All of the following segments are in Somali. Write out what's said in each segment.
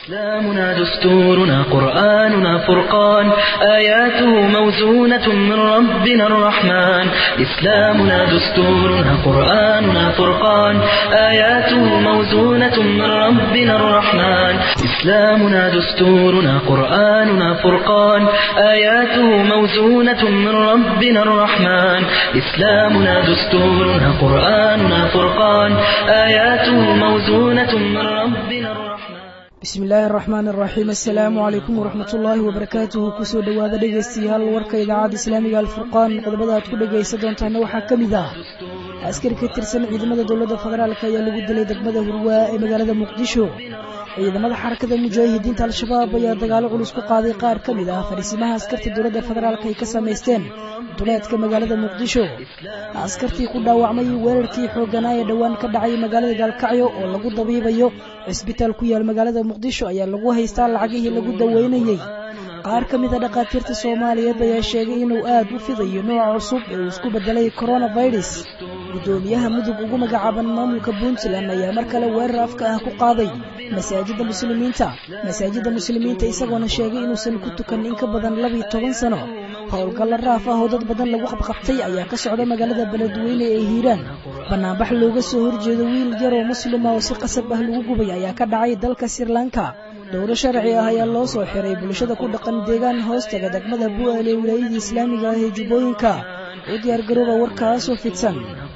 إسلامنا دستورنا قرآننا فرقان آياته موزونة من ربنا الرحمن إسلامنا دستورنا قرآننا فرقان آياته موزونة من ربنا الرحمن إسلامنا دستورنا قرآننا فرقان آياته موزونة من ربنا الرحمن إسلامنا دستورنا قرآننا فرقان آياته موزونة من ربنا الرحمن bismi illaahi araxmaan araxiim assalaamu calaykum waraxmat ullaahi wabarakaatuhu kusoo dhowaada dhegaystayaal warka idaacadda islaamiga alfurqaan qodobada aad ku dhegaysan doontaana waxaa ka mid ah askari ka tirsan ciidamada dowladda federaalk ayaa lagu dilay degmada hurwaa ee magaalada muqdisho ciidamada xarakada mujaahidiinta al-shabaab ayaa dagaalo culus ku qaaday qaar ka mid ah fariisimaha askarta dowladda federaalk ay ka samaysteen duleedka magaalada muqdisho askartii ku dhaawacmay weerarkii xoogganaa ee dhowaan ka dhacay magaalada gaalkacyo oo lagu dabiibayo cisbitaal ku yaal magaalada muqdisho ayaa lagu haystaa lacagihii lagu daweynayey qaar ka mid a dhakhaatiirta soomaaliyeed ayaa sheegay inuu aad u fidayo nooca cusub ee uu isku bedelay coronavirus guddoomiyaha mudug ugu magacaaban maamulka puntland ayaa mar kale weerar afka ah ku qaaday masaajidda muslimiinta masaajidda muslimiinta isagoona sheegay inuusan ku tukan in ka badan labiyo toban sano howlgalla raaf ah oo dad badan lagu qabqabtay ayaa ka socda magaalada beledweyne ee hiiraan banaanbax looga soo horjeedo wiil yaroo muslima oo si qasab ah lagu gubay ayaa ka dhacay dalka srilanka dowro sharci ah ayaa loo soo xiray bulshada ku dhaqan deegaan hoostaga degmada bu'aal ee wilaayadii islaamiga ah ee jubbooyinka u diyaargarooba warkaasoo fidsan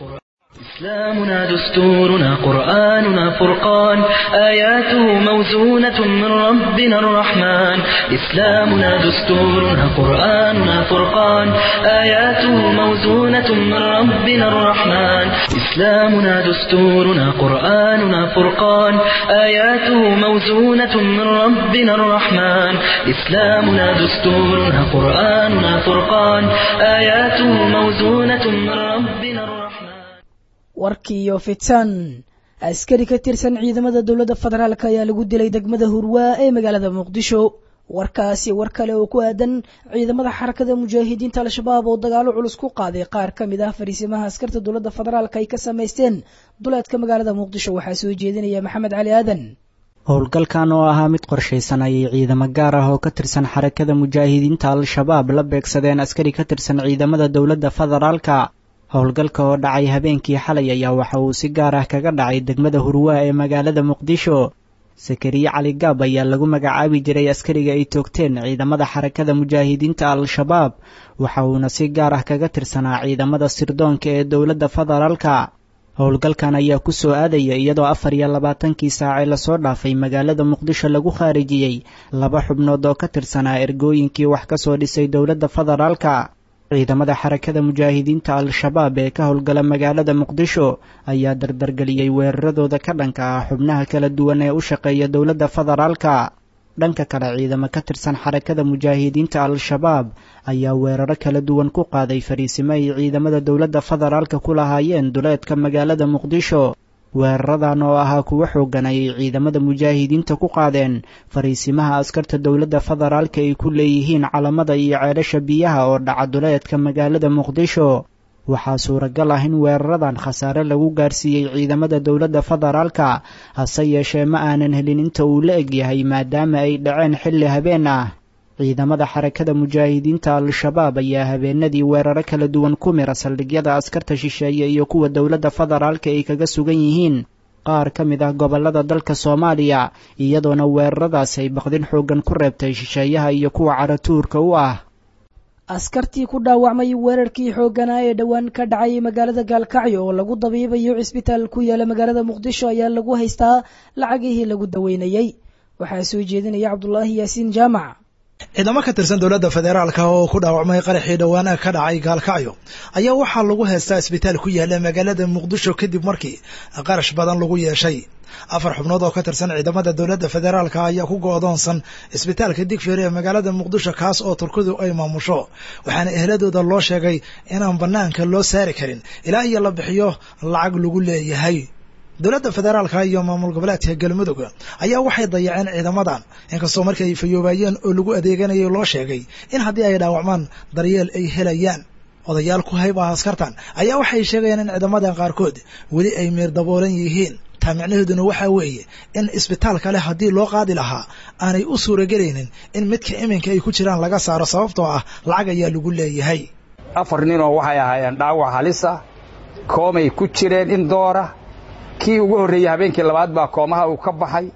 إسلامنا دستورنا قرآننا فرقان آياته موزونة من ربنا الرحمن إسلامنا دستورنا قرآننا فرقان آياته موزونة من ربنا الرحمن إسلامنا دستورنا قرآننا فرقان آياته موزونة من ربنا الرحمن إسلامنا دستورنا قرآننا فرقان آياته موزونة من ربنا الرحمن warkiiyo fitan askari ka tirsan ciidamada dowladda federaalk ayaa lagu dilay degmada hurwaa ee magaalada muqdisho warkaasi war kale oo ku aadan ciidamada xarakada mujaahidiinta al-shabaab oo dagaalo culus ku qaaday qaar ka mid ah fariisimaha askarta dowladda federaalk ay ka samaysteen duleedka magaalada muqdisho waxaa soo jeedinaya maxamed cali aadan howlgalkan oo ahaa mid qorshaysan ayay ciidamo gaar ah oo ka tirsan xarakada mujaahidiinta al-shabaab la beegsadeen askari ka tirsan ciidamada dowladda federaalka howlgalka oo dhacay habeenkii xalay ayaa waxa uu si gaar ah kaga dhacay degmada hurwaa ee magaalada muqdisho sakariye cali gaab ayaa lagu magacaabi jiray askariga ay toogteen ciidamada xarakada mujaahidiinta al-shabaab waxa uuna si gaar ah kaga tirsanaa ciidamada sirdoonka ee dowladda federaalka howlgalkan ayaa ku soo aadaya iyadoo afar iyo labaatankii saacee lasoo dhaafay magaalada muqdisho lagu khaarijiyey laba xubnood oo ka tirsanaa ergooyinkii wax ka soo dhisay dowladda federaalka ciidamada xarakada mujaahidiinta al-shabaab ee ka howlgala magaalada muqdisho ayaa dardargeliyey weeraradooda ka dhanka ah xubnaha kala duwan ee u shaqeeya dowladda federaalka dhanka kale ciidamo ka tirsan xarakada mujaahidiinta al-shabaab ayaa weeraro kala duwan ku qaaday fariisimo ay ciidamada dowladda federaalka ku lahaayeen duleedka magaalada muqdisho weeraradan oo ahaa kuwo xoogan ayay ciidamada mujaahidiinta ku qaadeen fariisimaha askarta dowladda federaalka ay ku leeyihiin calamada iyo ceelasha biyaha oo dhaca duleedka magaalada muqdisho waxaa suuragal ah in weeraradan khasaare lagu gaarsiiyey ciidamada dowladda federaalka hase yeeshee ma aanan helin inta uu la egyahay maadaama ay dhaceen xilli habeen ah ciidamada xarakada mujaahidiinta al-shabaab ayaa habeenadii weeraro kala duwan ku mira saldhigyada askarta shisheeye iyo kuwa dowladda federaalka ay kaga sugan yihiin qaar ka mid ah gobollada dalka soomaaliya iyadoona weeraradaasi ay baqdin xooggan ku reebtay shisheeyaha iyo kuwa caratuurka u ah askartii ku dhaawacmay weerarkii xoogganaa ee dhowaan ka dhacay magaalada gaalkacyo oo lagu dabiibayo cisbitaal ku yaala magaalada muqdisho ayaa lagu haystaa lacagihii lagu daweynayey waxaa soo jeedinaya cabdulaahi yaasiin jaamac ciidamo ka tirsan dowladda federaalka oo ku dhaawacmay qaraxii dhowaan ka dhacay gaalkacyo ayaa waxaa lagu haystaa isbitaal ku yaala magaalada muqdisho kadib markii qarash badan lagu yeeshay afar xubnood oo ka tirsan ciidamada dowladda federaalka ayaa ku go-doonsan isbitaalka digfeer ee magaalada muqdisho kaas oo turkidu ay maamusho waxaana ehladooda loo sheegay inaan banaanka loo saari karin ilaa iyo la bixiyo lacag lagu leeyahay dowladda federaalka iyo maamul goboleedka galmudug ayaa waxay dayaceen ciidamadan inkastoo markii ay fayoobaayeen oo lagu adeeganayay loo sheegay in haddii ay dhaawacmaan daryeel ay helayaan odayaal ku hayb ah askartan ayaa waxay sheegayaan in ciidamadan qaarkood weli ay meer daboolan yihiin taa micnaheeduna waxaa weeye in isbitaal kale haddii loo qaadi lahaa aanay u suuragelaynin in midka iminka ay ku jiraan laga saaro sababtoo ah lacag ayaa lagu leeyahay afar ninoo waxay ahaayeen dhaawac halisa koomay ku jireen in doora kii ugu horreeyey habeenkii labaad baa koomaha uu ka baxay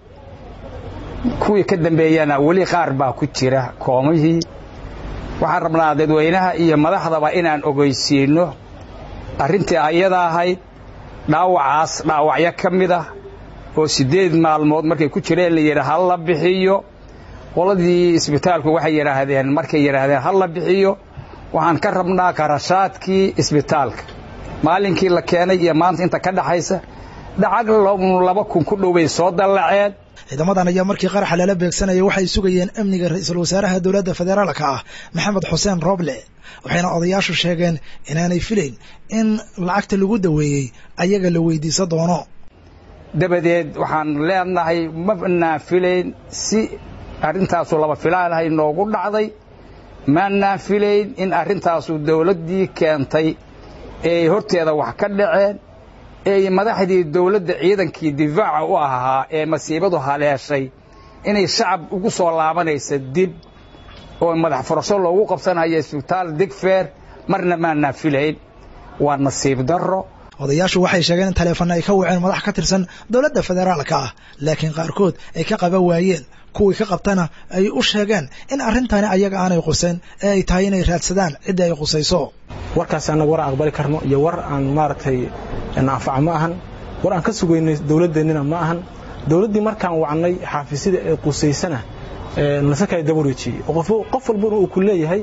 kuwii ka dambeeyana weli qaar baa ku jira koomihii waxaan rabnaa dadweynaha iyo madaxdaba inaan ogeysiinno arrintii ayada ahayd dhaawacaas dhaawacyo ka mid ah oo siddeed maalmood markay ku jireen la yidhi ha la bixiyo qoladii isbitaalku waxay yidhaahdeen markay yidhaahdeen ha la bixiyo waxaan ka rabnaa qarashaadkii isbitaalka maalinkii la keenay iyo maanta inta ka dhaxaysa dhacag laba kun ku dhow bay soo dallaceen ciidamadan ayaa markii qaraxa lala beegsanaya waxay sugayeen amniga ra-iisul wasaaraha dowladda federaalka ah maxamed xuseen roble waxayna odayaashu sheegeen inaanay filayn in lacagta lagu daweeyey ayaga la weydiisan doono dabadeed waxaan leenahay ma naan filayn si arrintaasu laba filaanahay noogu dhacday maanaan filayn in arrintaasu dawladdii keentay ee horteeda wax ka dhaceen ee madaxdii dawladda ciidankii difaaca u ahaa ee masiibadu haleeshay inay shacab ugu soo laabanaysa dib oo madax furasho loogu qabsanaya isbitaal digfeer marna maanaan filayn waa nasiib darro odayaashu waxay sheegeen in taleefana ay ka waceen madax ka tirsan dowladda federaalka ah laakiin qaarkood ay ka qaban waayeen kuwii ka qabtana ay u sheegeen in arrintani ayaga aanay qusayn ee ay tahay inay raadsadaan cidda ay qusayso warkaas annaga war aan aqbali karno iyo war aan maaragtay naafaca ma ahan war aan ka sugaynay dawladdeennina ma ahan dawladdii markaan wacnay xaafisyada ee qusaysana nasakay daba wareejiyey qof walbana uu ku leeyahay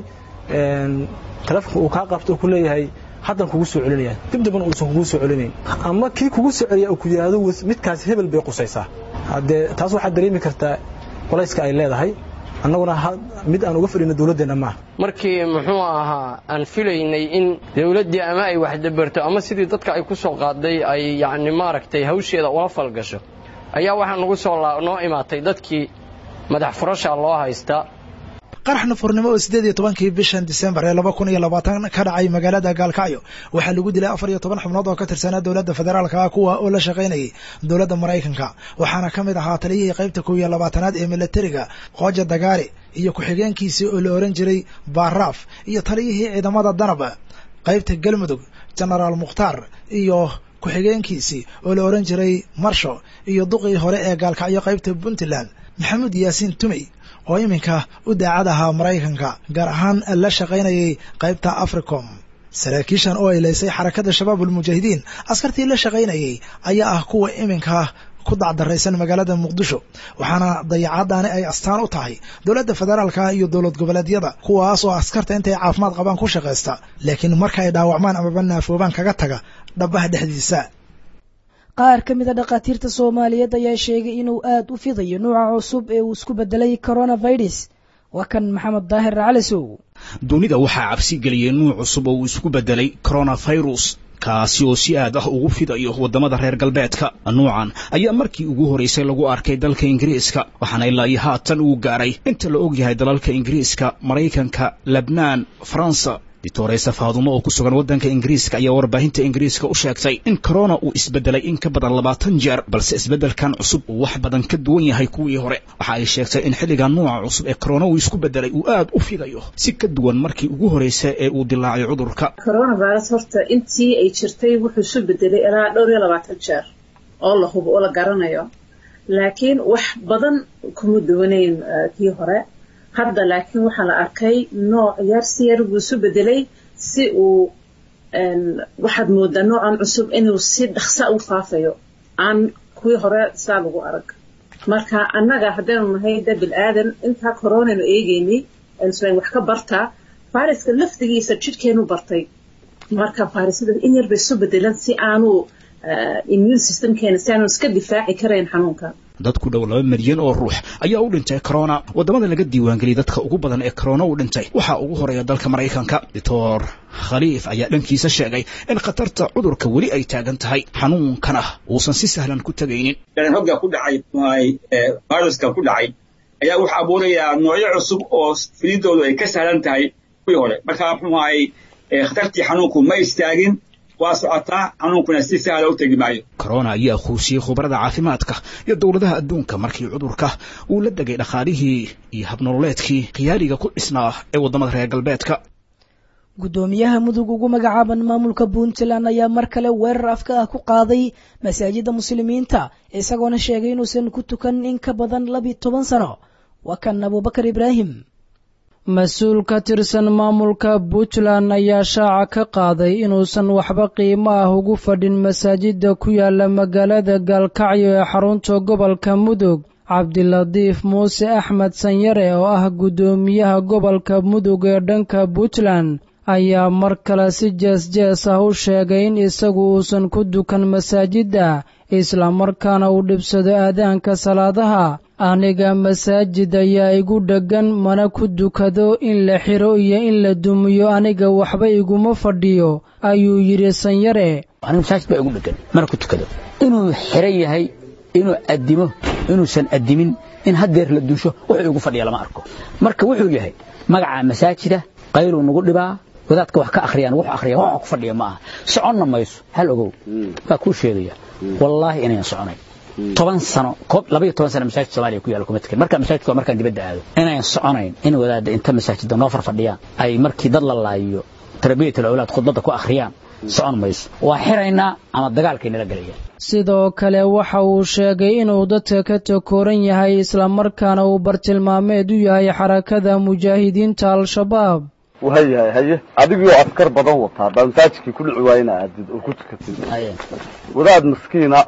taleefonka uu kaa qabto uu ku leeyahay haddan kugu soo celinaya dib daban uusan kugu soo celinayn ama kii kugu soo celiya uu ku yidhaahdo midkaas hebel bay qusaysaa haddee taas waxaad dareemi kartaa qolayska ay leedahay annaguna mid aan uga fadhino dawladdeenna maaha markii muxuu ahaa aan filaynay in dawladdii ama ay waxdabarto ama sidii dadka ay ku soo qaaday ay yacni maaragtay hawsheeda ula falgasho ayaa waxaa nagu soo noo imaatay dadkii madax furasha loo haystaa qarax nafurnimo oo siddeed iyo tobankii bishan disembar ee laba kun iyo labaatan ka dhacay magaalada gaalkacyo waxaa lagu dilay afar iyo toban xubnood oo ka tirsanaa dowladda federaalka ah kuwa oo la shaqaynayay dowladda maraykanka waxaana ka mid ahaa taliyihii qaybta kow iyo labaatanaad ee milatariga qooja dagaari iyo ku-xigeenkiisii oo la ohan jiray baaraaf iyo taliyihii ciidamada danaba qaybta galmudug genaraal mukhtaar iyo ku-xigeenkiisii oo la ohan jiray marsho iyo duqii hore ee gaalkacyo qaybta puntland maxamuud yaasiin tumey oo iminka u daacad ahaa maraykanka gaar ahaan la shaqaynayay qaybta africom saraakiishan oo ay leysay xarakada shabaab ulmujaahidiin askartii la shaqaynayay ayaa ah kuwa iminka ku dacdaraysan magaalada muqdisho waxaana dayacaddaani ay astaan u tahay dowladda federaalka iyo dowlad goboleedyada kuwaas oo askarta intay caafimaad qabaan ku shaqaysta laakiin marka ay dhaawacmaan amaba naafoobaan kaga taga dhabaha dhexdiisa qaar ka mid a dhakhaatiirta soomaaliyeed ayaa sheegay inuu aad u fidayo nuuca cusub ee uu isku bedelay coronavirus waa kan maxamed daahir calisow dunida waxaa cabsi geliyey nuuc cusub oo uu isku bedelay coronavirus kaasi oo si aad ah ugu fidayo waddamada reer galbeedka nuucan ayaa markii ugu horraysay lagu arkay dalka ingiriiska waxaana ilaa iyo haatan uu gaaray inta la og yahay dalalka ingiriiska maraykanka lebnaan faransa dictoresa faadumo oo ku sugan waddanka ingiriiska ayaa warbaahinta ingiriiska u sheegtay in corona uu isbedelay in ka badan labaatan jeer balse isbeddelkan cusub uu wax badan ka duwan yahay kuwii hore waxa ay sheegtay in xilligan nuuca cusub ee corona uu isku bedelay uu aad u fidayo si ka duwan markii ugu horreysay ee uu dilaacay cudurka coronavirus horta intii ay jirtay wuxuu isu bedelay ilaa dhowr iyo labaatan jeer oo la hubo oo la garanayo laakiin wax badan kuma duwanayn kii hore hadda laakiin waxaa la arkay nooc yar si yar buu isu bedelay si uu waxaad moodaa noocan cusub inuu si dhaqsa u faafayo aan kuwii hore saa lagu arag marka annaga haddaynu nahay da bil aadan intaa coronaynu eegeynay aynu wax ka bartaa fayraska lafdigiisa jidhkeenu bartay marka fayrasyada in yar bay isu bedelan si aanu immune systemkeena si aanu iska difaaci karayn xanuunka dad ku dhow laba milyan oo ruux ayaa u dhintay corona waddamada laga diiwaangeliyay dadka ugu badan ee corona u dhintay waxaa ugu horeeya dalka maraykanka doctor khaliif ayaa dhankiisa sheegay in khatarta cudurka weli ay taagan tahay xanuunkana uusan si sahlan ku tegaynin hogga ku dhacay viruska ku dhacay ayaa wuxuu abuurayaa noocyo cusub oo fididoodu ay ka sahlan tahay kuwii hore marka muxuu ahay khatartii xanuunku ma istaagin waa socotaa xanuunkuna si sahla u tegi maayo corona ayaa quusiyey khubarada caafimaadka iyo dowladaha adduunka markii cudurka uu la degay dhaqaalihii iyo habnololeedkii khiyaariga ku dhisnaa ee waddamada reer galbeedka guddoomiyaha mudug ugu magacaaban maamulka puntland ayaa mar kale weerar afka ah ku qaaday masaajidda muslimiinta isagoona sheegay inuusan ku tukan in ka badan labiyo toban sano waa kan abubakar ibraahim mas-uul ka tirsan maamulka puntland ayaa shaaca ka qaaday inuusan waxba qiimo ah ugu fadhin masaajidda ku yaala magaalada gaalkacyo ee xarunta gobolka mudug cabdilatiif muuse axmed sanyare oo ah guddoomiyaha gobolka mudug ee dhanka puntland ayaa mar kale si jees-jees ah u sheegay in isagu uusan ku dukan masaajidda islamarkaana uu dhibsado aadaanka salaadaha aniga masaajid ayaa igu dheggan mana ku dukado in la xiro iyo in la dumiyo aniga waxba iguma fadhiyo ayuu yidhi sanyare aniga masaajid baa igu dheggan mana ku tukado inuu xiran yahay inuu addimo inuusan addimin in haddeer la duusho wuxuu igu fadhiya lama arko marka wuxuu yahay magaca masaajida qayluu nagu dhibaa wadaadka wax ka akhriyaan wuxuu akhriya wax ku fadhiya ma aha soconna mayso hal ogow baa kuu sheegaya wallaahi inayan soconay toban sano koob labaiyo toban sano masaajid soomaaliya ku yaala kuma tekin marka masaajidka waa markaan dibadda aado inayan soconayn in wadaadda inta masaajidda noo farfadhiyaan ay markii dad la laayiyo tarbiyat alawlaad khudbadda ku akhriyaan socon mayso waa xiraynaa ama dagaalkay nala gelayaan sidoo kale waxa uu sheegay inuu dadka ka takooran yahay islamarkaana uu bartilmaameed u yahay xarakada mujaahidiinta al-shabaab wayahay haye adigoo askar badan wataa baa masaajidkii ku dhici waayena aadid oo ku tukatid wadaad maskiina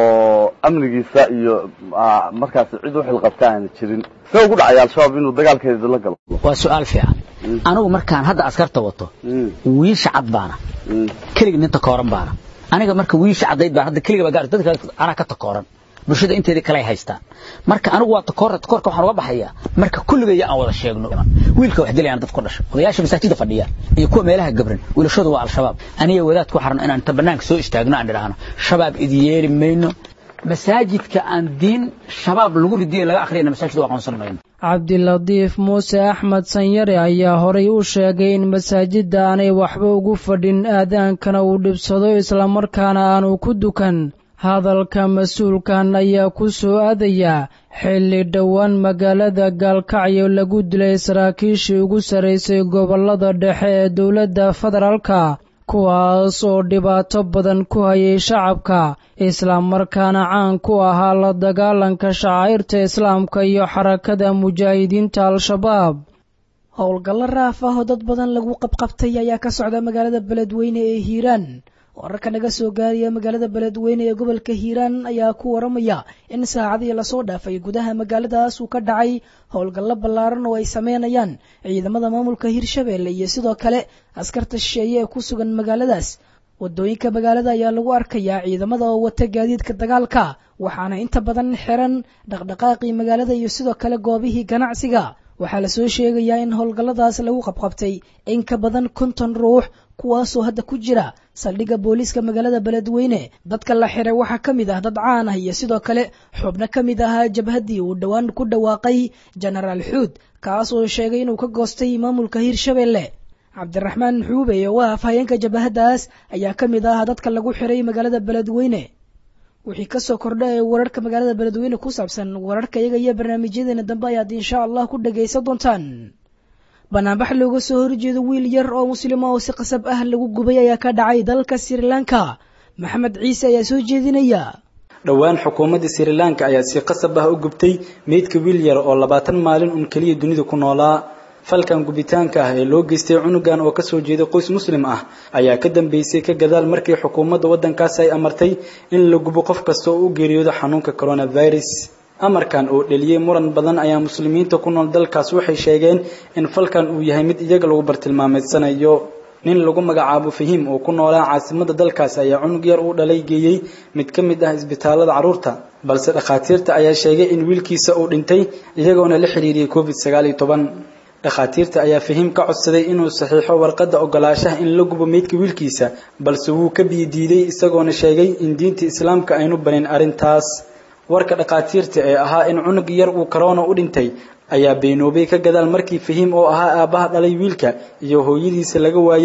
oo amnigiisa iyo markaas cid u xilqabta aana jirin see ugu dhacaya al-shabaab inuu dagaalkeeda la galo waa su-aal fiican anigu markaan hadda askarta wato wiisha cad baana kelig nin takooran baana aniga marka wiisha caddayd baan hadda keliga baa gaar dadka anaa ka takooran bulshada inteedii kale ay haystaan marka anigu waa takoor takoorka waxaan uga baxayaa marka kulligaya aan wada sheegno wiilka wax dilayaan dad ku dhasho odayaasha masaajida fadhiya iyo kuwa meelaha gabran wiilashooda waa al-shabaab aniga wadaad ku xaran inaan inta banaanka soo istaagno aan idhaahno shabaab idi yeeli mayno masaajidka aan diin shabaab lagu ridiyo laga akhriyana masaajid waa aqoonsan mayno cabdilatiif muuse axmed sanyare ayaa horay u sheegay in masaajidda aanay waxba ugu fadhin aadaankana uu dhibsado islamarkaana aanu ku dukan hadalka mas-uulkan ayaa ku soo aadayaa xilli dhowaan magaalada gaalkacyo lagu dilay saraakiishii ugu sarraysay gobollada dhexe ee dowladda federaalka kuwaas oo dhibaato badan ku hayay shacabka islamarkaana caan ku ahaa la dagaalanka shacairta islaamka iyo xarakada mujaahidiinta al-shabaab howlgallo raaf ah oo dad badan lagu qabqabtay ayaa ka socda magaalada beledweyne ee hiiraan wararka naga soo gaaraya magaalada beledweyne ee gobolka hiiraan ayaa ku waramaya in saacadii lasoo dhaafay gudaha magaaladaas uu ka dhacay howlgallo ballaaran oo ay sameynayaan ciidamada maamulka hirshabeelle iyo sidoo kale askarta shisheeye ee ku sugan magaaladaas wadooyinka magaalada ayaa lagu arkayaa ciidamada oo wata gaadiidka dagaalka waxaana inta badan xiran dhaqdhaqaaqii magaalada iyo sidoo kale goobihii ganacsiga waxaa lasoo sheegayaa in howlgalladaas lagu qabqabtay in ka badan konton ruux kuwaasoo hadda ku jira saldhigga booliiska magaalada beledweyne dadka la xiray waxaa ka mid ah dad caan ah iyo sidoo kale xubno ka mid ahaa jabhaddii uu dhowaan ku dhawaaqay jenaraal xuud kaas oo sheegay inuu ka goostay maamulka hirshabeelle cabdiraxmaan xuube oo ah afhayeenka jabahaddaas ayaa ka mid ah dadka lagu xiray magaalada beledweyne wixii kasoo kordha ee wararka magaalada beledweyne ku saabsan wararka iyaga iyo barnaamijyadeena dambe ayaad insha allah ku dhagaysan doontaan banaanbax looga soo horjeedo wiil yar oo muslima oo si qasab ah lagu gubay ayaa ka dhacay dalka sri lanka maxamed ciise ayaa soo jeedinaya dhowaan xukuumadda sri lanka ayaa si qasab ah u gubtay meydka wiil yar oo labaatan maalin un keliya dunida ku noolaa falkan gubitaanka ah ee loo geystay cunugan oo kasoo jeeda qoys muslim ah ayaa ka dambeysay ka gadaal markii xukuumadda waddankaas ay amartay in la gubo qof kasta oo u geeriyoodo xanuunka coronavirus amarkan oo dheliyey muran badan ayaa muslimiinta ku nool dalkaas waxay sheegeen in falkan uu yahay mid iyaga lagu bartilmaameedsanayo nin lagu magacaabo fahiim oo ku noolaa caasimada dalkaas ayaa cunug yar uu dhalay geeyey mid ka mid ah isbitaalada carruurta balse dhakhaatiirta ayaa sheegay in wiilkiisa uu dhintay iyagoona la xiriiriyey covid sagaal iyo toban dhakhaatiirta ayaa fahiim ka codsaday inuu saxiixo warqadda ogolaashaha in la gubo meydka wiilkiisa balse wuu ka biidiiday isagoona sheegay in diinta islaamka aynu banin arrintaas warka dhakhaatiirta ee ahaa in cunug yar uu corona u dhintay ayaa beenoobay ka gadaal markii fahiim oo ahaa aabbaha dhalay wiilka iyo hooyadiisa laga waayey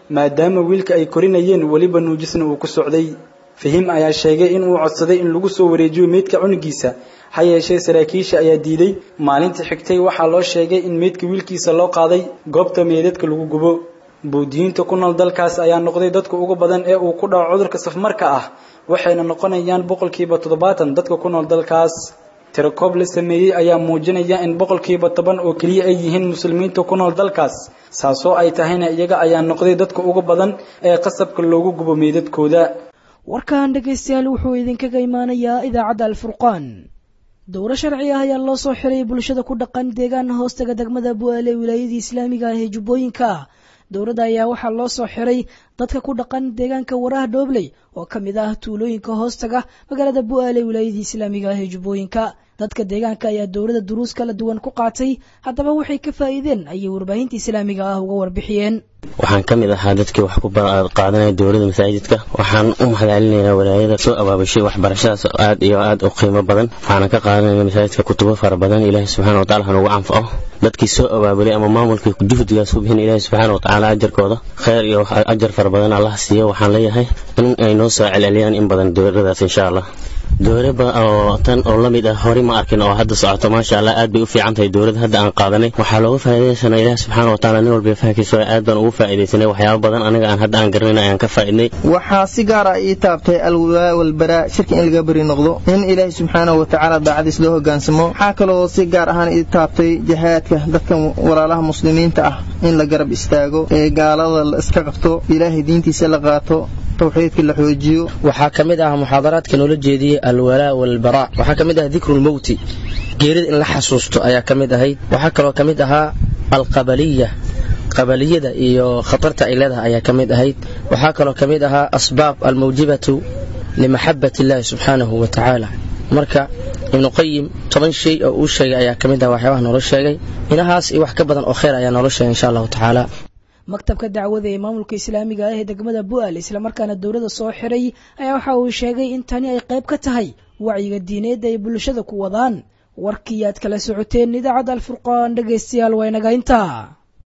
maadaama wiilka ay korinayeen weliba nuujisna uu ku socday fahim ayaa sheegay in uu codsaday in lagu soo wareejiyo meydka cunugiisa ha yeeshee saraakiisha ayaa diiday maalintii xigtay waxaa loo sheegay in meydka wiilkiisa loo qaaday goobta meydadka lagu gubo buudiyiinta ku nool dalkaas ayaa noqday dadka ugu badan ee uu ku dhaco cudurka safmarka ah waxayna noqonayaan boqolkiiba toddobaatan dadka ku nool dalkaas tirakoob la sameeyey ayaa muujinaya in boqolkiiba toban oo keliya ay yihiin muslimiinta ku nool dalkaas saasoo ay tahayna iyaga ayaa noqday dadka ugu badan ee qasabka loogu gubo meydadkooda warkan dhegaystayaal wuxuu idinkaga imaanayaa idaacadda alfurqaan dowro sharci ah ayaa loo soo xiray bulshada ku dhaqan deegaan hoostaga degmada bu'aale wilaayadii islaamiga ah ee jubbooyinka dowladda ayaa waxaa loo soo xiray dadka ku dhaqan deegaanka waraha dhoobley oo ka mid ah tuulooyinka hoostaga magaalada bu'aale wilaayadii islaamiga ah ee jubbooyinka dadka deegaanka ayaa dowladda duruus kala duwan ku qaatay haddaba waxay ka faa'iideen ayay warbaahinta islaamiga ah uga warbixiyeen waxaan ka mid ahaa dadkii wax ku qaadanaya dowladda masaajidka waxaan u mahadcelinayaa walaayada soo abaabushay waxbarashadaas aad iyo aad u qiimo badan waxaana ka qaadanaya masaajidka kutubo fara badan ilaahay subxaana wataala hanugu anfaco dadkii soo abaabulay ama maamulkii juhdigaas ku bixin ilaahay subxaana watacaala ajarkooda kheyr iyo ajar fara badan allah siiyo waxaan leeyahay in ay noo soo celceliyaan in badan dowladadaas insha allah dowlaba oo tan oo la mid ah hore ma arkin oo hadda socoto maasha allah aad bay u fiican tahay dowladda hadda aan qaadanay waxaa looga faa'iidaysanaa ilaah subxaana wa tacaala nin walba fahankiisa aad baan ugu faa'iidaysanay waxyaabo badan aniga aan hadda aan garanayna ayaan ka faa'iidnay waxaa si gaar ah ii taabtay alwalaa walbaraa shirka in laga beri noqdo in ilaahi subxaanahu wa tacaala daacadiis loo hogaansamo waxaa kaloo si gaar ahaan ii taabtay jihaadka dadka walaalaha muslimiinta ah in la garab istaago ee gaalada la iska qabto ilaahay diintiisa la qaato tawxiidka la xoojiyo waxaa ka mid ah muxaadaraadka noola jeediyey alwalaa walbaraa waxaa ka mid ah dikrulmowti geerida in la xasuusto ayaa ka mid ahayd waxaa kaloo ka mid ahaa alqabaliya qabaliyada iyo khatarta ay leedahay ayaa ka mid ahayd waxaa kaloo ka mid ahaa asbaab almawjibatu limaxabat illaahi subxaanahu wa tacaala marka ibnuqayim toban shay oo uu sheegay ayaa ka mid ah waxyaabaha noola sheegay inahaas iyo wax ka badan oo kheyr ayaa noola sheegay insha allahu tacaala maktabka dacwada ee maamulka islaamiga ah ee degmada bu'aal islamarkaana dowladda soo xiray ayaa waxa uu sheegay in tani ay qayb ka tahay wacyiga diineed ay bulshada ku wadaan warkii aad kala socoteen idaacadda alfurqaan dhegaystayaal waa inaga intaa